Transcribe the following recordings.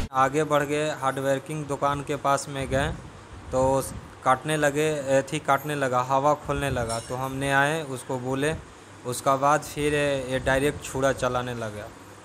आगे बढ़ गए हार्डवेयरिंग दुकान के पास में गए तो काटने लगे थी काटने लगा हवा खोलने लगा तो हमने आए उसको बोले उसका बाद फिर ये डायरेक्ट छुरा चलाने लगा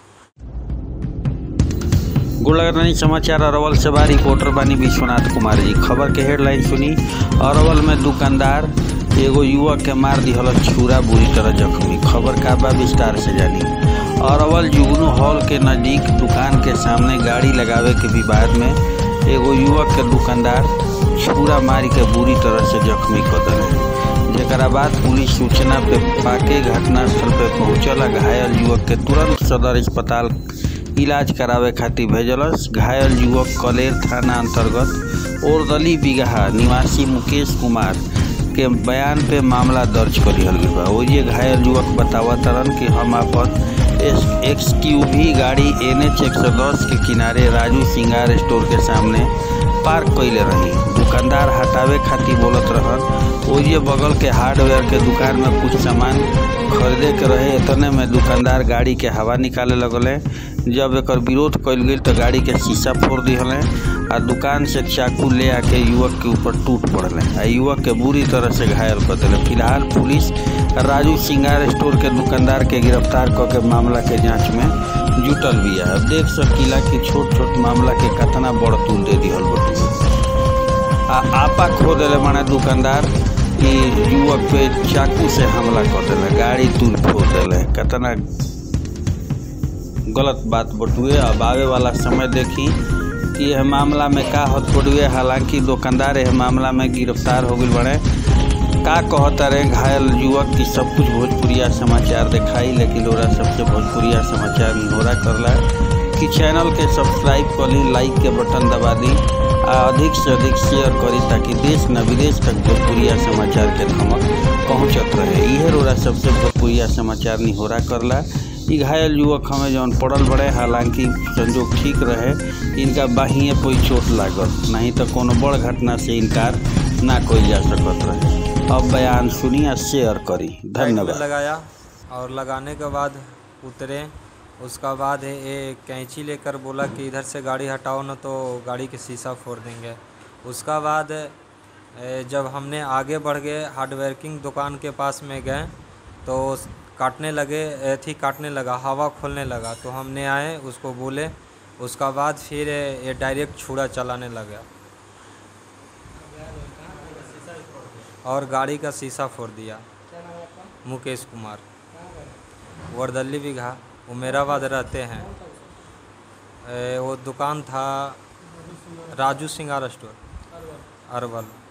गुड़लगरनी समाचार अरवल से बा रिपोर्टर बानी विश्वनाथ कुमार जी खबर के हेडलाइन सुनी अरवल में दुकानदार एगो युवक के मार दिहल छुरा बुरी तरह जख्मी खबर का बा विस्तार से जानी अरवल जुगनू हॉल के नज़दीक दुकान के सामने गाड़ी लगावे के विवाद में एगो युवक के दुकानदार छुरा मारी के बुरी तरह से जख्मी कर दिले जरा बाद पुलिस सूचना पे पाके घटनास्थल पे पहुंचल घायल युवक के तुरंत सदर अस्पताल इलाज करावे खातिर भेजलस घायल युवक कलेर थाना अंतर्गत ओरदली बिगहा निवासी मुकेश कुमार के बयान पे मामला दर्ज करिहल गई बा ओजे घायल युवक बतावा तरन कि हम अपन एक्स क्यू भी गाड़ी एन एच एक सौ दस के किनारे राजू सिंगार स्टोर के सामने पार्क कैले रही दुकानदार हटावे खातिर बोलत रहन ओजे बगल के हार्डवेयर के दुकान में कुछ सामान खरीदे के रहे इतने में दुकानदार गाड़ी के हवा निकाले लगले जब एक विरोध कल गई तो गाड़ी के शीशा फोड़ दिहले आ दुकान से चाकू ले आके युवक के ऊपर टूट पड़ले आ युवक के बुरी तरह से घायल कर दिले फिलहाल पुलिस राजू सिंगार स्टोर के दुकानदार के गिरफ्तार क के मामला के जांच में जुटल भी है अब देख सकीला कि छोट छोट मामला के कतना बड़ तूल दे दिहल बटुए आ आपा खो दिले माने दुकानदार कि युवक पे चाकू से हमला कर दिले गाड़ी तूल फोड़ दिले कतना गलत बात बटुए अब आवे वाला समय देखी कि यह मामला में का हथकड़ुए हालांकि दुकानदार यह मामला में गिरफ्तार हो गई बड़े का कहता रहे घायल युवक की सब कुछ भोजपुरिया समाचार दिखाई लेकिन ओरा सबसे भोजपुरिया समाचार निहोरा करला कि चैनल के सब्सक्राइब कर ली लाइक के बटन दबा दी आ अधिक से अधिक शेयर करी ताकि देश न विदेश तक भोजपुरिया समाचार के धमक पहुँचत रहे इहे रोरा सबसे भोजपुरिया समाचार निहोरा करला ई घायल युवक हमें जौन पड़ल बड़े हालांकि संजोग ठीक रहे इनका बाहिए कोई चोट लागल नहीं तो कोनो बड़ घटना से इनकार ना कोई जा सकत रहे अब बयान सुनी आ शेयर करी धन्यवाद लगाया और लगाने के बाद उतरे उसका बाद ये कैंची लेकर बोला कि इधर से गाड़ी हटाओ ना तो गाड़ी के शीशा फोड़ देंगे उसका बाद जब हमने आगे बढ़ गए हार्डवेयरिंग दुकान के पास में गए तो काटने लगे थी काटने लगा हवा खोलने लगा तो हमने आए उसको बोले उसका बाद फिर ये डायरेक्ट छुरा चलाने लगा और गाड़ी का शीशा फोड़ दिया मुकेश कुमार वर्दली बिघा उमेराबाद रहते हैं वो दुकान था राजू सिंगार स्टोर अरवल